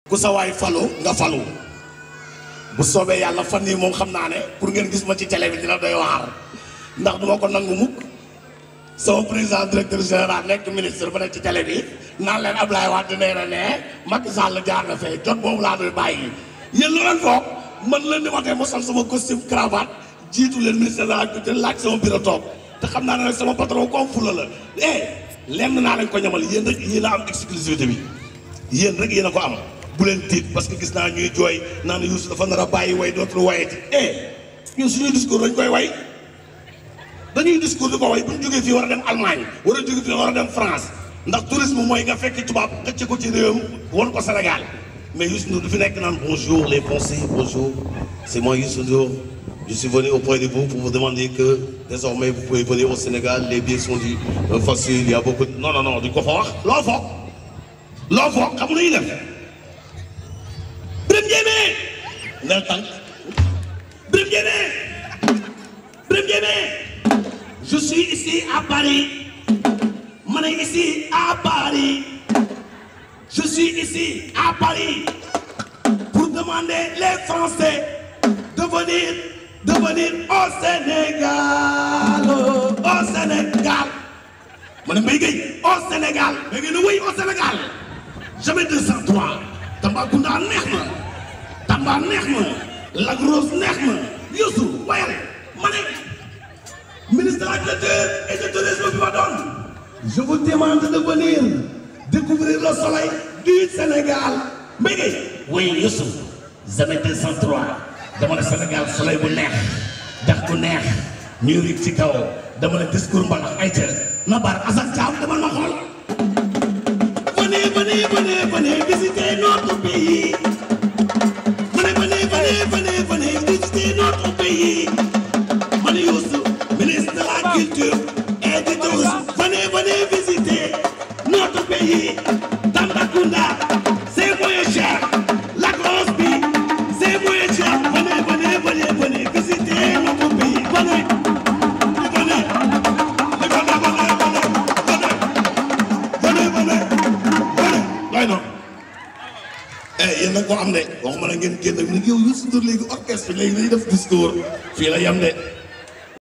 ku sa waay falu nga falu bu soobee yàlla fan yii moom xam naa ne pour ngeen gis ma ci télé bi dina doy waar ndax duma ko nangu mukk sama président directeur général nekk ministre ba nekk ci télé bi naan leen Ablaye Wade nee na ne Macky Sall jaar na fee jot boobu laa doy bàyyi yéen lu leen foog man leen di waxee ma sol sama costume cravate jiitu leen ministre de la culture laaj sama bureau toog te xam naa ne nag sama patron ko am fula la eh lenn naa leen ko ñamal yéen rek yéen a am exclusivité bi yéen rek yéen a ko am bu leen tiit parce que gis naa ñuy jooy naan Youssou dafa nar a bàyyi way dootul wayati eh ñun suñuy discours dañ koy way dañuy discours di ko way bu ñu jógee fii war a dem Allemagne war a jógee fii war a dem France ndax tourisme mooy nga fekk tubaab xëcc ko ci réewam won ko Sénégal mais Youssou Ndour du fi nekk naan bonjour les Français bonjour c'est moi Youssou Ndour je suis venu auprès de vous pour vous demander que désormais vous pouvez venir au Sénégal les billets sont du faciles il y a beaucoup de non non non duñ ko fa wax loo foog loo foog xam nga def Birame Ndiémé nel tànk Birame Ndiémé Birame Ndiémé je suis ici à Paris ma ne ici à Paris je suis ici à Paris pour demander les Français de venir de venir au Sénégal au Sénégal ma ne Mbaye Gueye au Sénégal Mbaye Gueye ne oui au Sénégal jamais 203 Tambacounda neex na Tamba neex na Lac Rose neex na Youssou wayal ma ne ministre de la culture et du tourisme bi ma doon je vous demande de venir découvrir le soleil du Sénégal Mbaye Gueye oui Youssou jamais 203 dama ne Sénégal soleil bu neex dax bu neex ñuy rig ci kaw dama ne discours mbalax ay ca na bar Assane Thiam dama ma xool venez venez venez venez visiter notre pays venez venez venez venez venez visiter notre pays man Youssou ministre de la culture et du tourisme venez venez visiter notre pays Tambacounda c'est moins cher la grosse bi c'est moins cher venez venez venez venez visiter notre pays venez venez venez venez venez venez non eh yéen nag ko am de waxuma la ngeen génn ak ni yow Youssou Ndour léegi orchestre léegi dañuy def discours fii la yem de